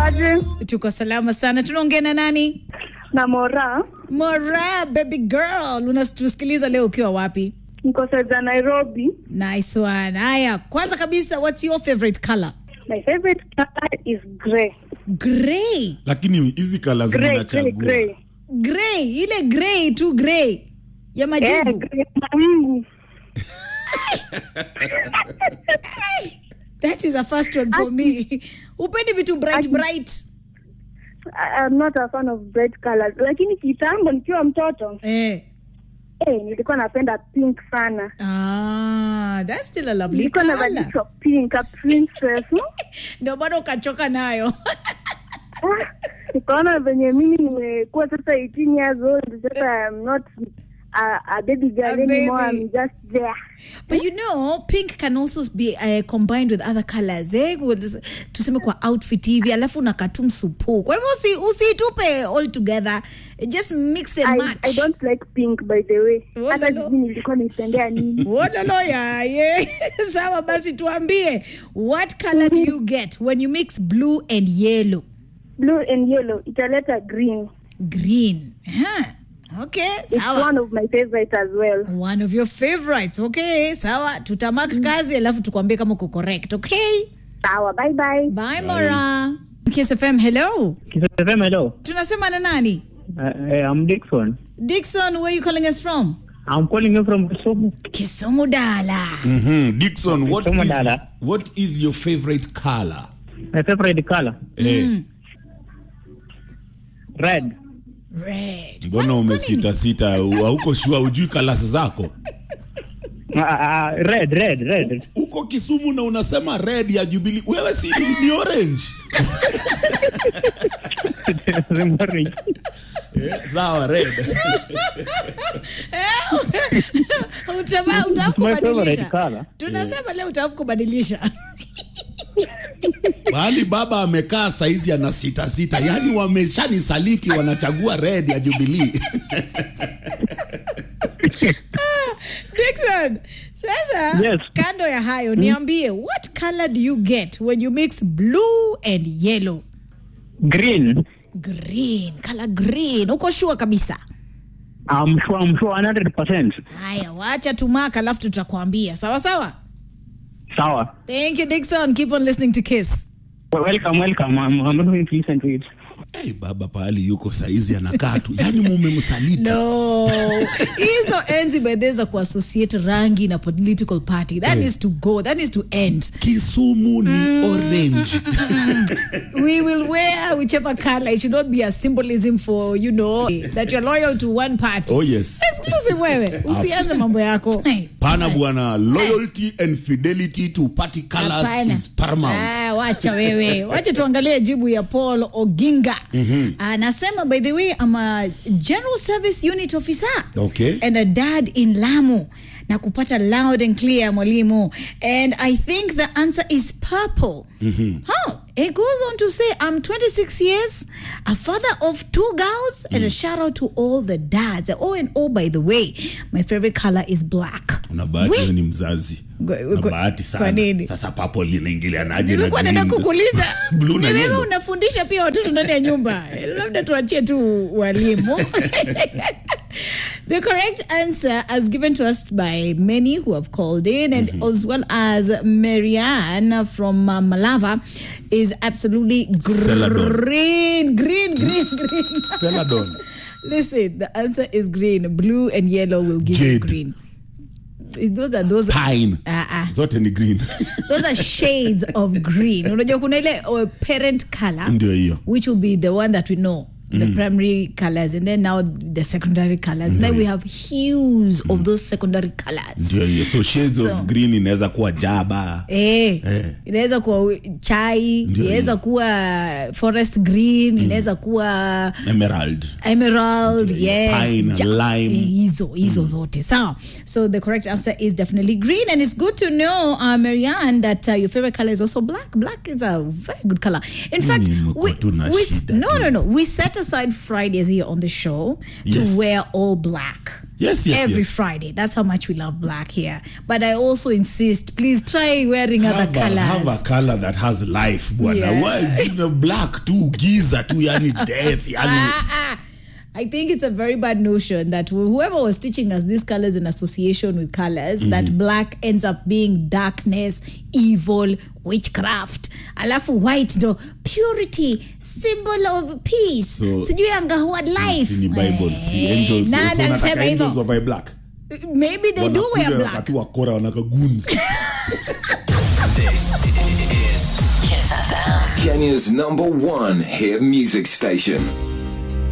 aje tuko salama sana tunaongea na nani na Mora, mora baby girl unatusikiliza leo ukiwa wapi niko Seja Nairobi. nice one haya kwanza kabisa what's your favorite color My favorite color is grey. gray lakini hizi kala Grey, grey, zinachagua grey. gray ile gray tu gray ya Eh, majivu grey mawingu. that is a first one for me upendi vitu bright bright I- I'm not a fan of bright colors. Lakini kitambo nikiwa mtoto, eh. eh, nilikuwa napenda pink sana. ah, that's still a lovely Nilikuwa color navalishwa pink, a princess. ndio bado ukachoka nayo Ah, nikaona venye mimi nimekuwa sasa 18 years old sasa I'm not a, a baby girl A anymore baby. I'm just there but you know pink can also be uh, combined with other colors eh? With- tuseme kwa outfit hivi alafu unakatu msupu kwa hivyo usi, usitupe all together just mix and I, match I don't like pink by the way Oh, hata no, no. sijui nilikuwa nipendea nini Wololo yaye sawa basi tuambie what color do you get when you mix blue and yellow blue and yellow italeta green green huh. okay it's sawa one of my favorites as well one of your favorites okay sawa tutamak kazi alafu tukwambie kama uko correct okay sawa bye bye bye mora Kiss FM hello Kisafem, hello. tunasema na nani Uh, uh, I'm Dixon. dixon where you calling us from I'm calling you from Kisumu. kisumu dala Mhm. Dixon, what Kama is, dada. what is your favorite color? My favorite color, Eh, red. red mbona umesita sita hauko shua ujui kalas zako Uh, uh, red, red, red. uko kisumu na unasema red ya jubili wewe si ni orange Remember, Eh, sawa red Utama- utafu my favorite kubadilisha color. tunasema leo utafu kubadilisha mahali baba amekaa saizi ana sita sita yaani wameshanisaliti wanachagua red ya jubilii Dixon, sasa Yes. kando ya hayo niambie what color do you get when you mix blue and yellow Green. green color green uko shua kabisa I'm sure, I'm sure 100%. haya wacha tumaka alafu tutakwambia sawa sawa Sawa. thank you dixon keep on listening to kiss Well, welcome, welcome. I'm, I'm going to listen to it. hey, baba pahali yuko saizi anakaa tu yaani mumemsaliti no hizo enzi bedhe za kuassociate rangi na political party that Eh. needs to go that needs to end kisumu ni orange we will wear whichever color it should not be a symbolism for you know that you're loyal to one party oh yes exclusive wewe usianze mambo yako pana bwana loyalty and fidelity to party colors Hapana. is paramount Ah, wacha wewe wacha tuangalie jibu ya paul oginga anasema by the way I'm a general service unit officer Okay. and a dad in lamu na kupata loud and clear mwalimu and i think the answer is purple huh. it goes on to say i'm 26 years a father of two girls and a shout out to all the dads oh and oh by the way my favorite color is black una bahati We- wewe ni mzazi Gwe- na gwe- bahati kwa sana nini? sasa papo linaingilianaje na nilikuwa naenda green? kukuuliza Blue na ni wewe yellow. unafundisha pia watoto ndani ya nyumba labda tuachie tu walimu the correct answer as given to us by many who have called in and as well as marianne from uh, malava is absolutely Celadon. green green green green Celadon. listen the answer is green blue and yellow will give you Jade. green those are those pine Ah, ah. zote ni green those are shades of green unajua kuna ile uh, parent color ndio hiyo which will be the one that we know the primary colors and then now the secondary colors then we have hues of those secondary colors ndio hiyo so shades So- of green inaweza kuwa jaba Eh, Eh. inaweza kuwa chai Ndio inaweza hiyo. kuwa forest green inaweza kuwa emerald emerald yes Pine, lime. eh, hizo hizo zote sawa so the correct answer is definitely green and it's good to know uh, marianne that uh, your favorite color is also black black is a very good color in fact Mimi mko we, tu na we shida no tu. no no we set aside fridays here on the show Yes. to wear all black Yes, yes, every yes. Friday. That's how much we love black here. But I also insist, please try wearing other have a, colors. have a color that has life bwana Yeah. Why, you know, black tu giza tu yani death yani Ah, ah. I think it's a very bad notion that whoever was teaching us these colors in association with colors, that black ends up being darkness, evil, witchcraft. Alafu white no purity, symbol of peace. So, Sijui anga what life. ni bible si Eh, angels nani so anasema nataka hivyo? angels wavae black Maybe they do wear Wanakuja black. wakati wa kora wanaka goons Kenya's number one hit music station.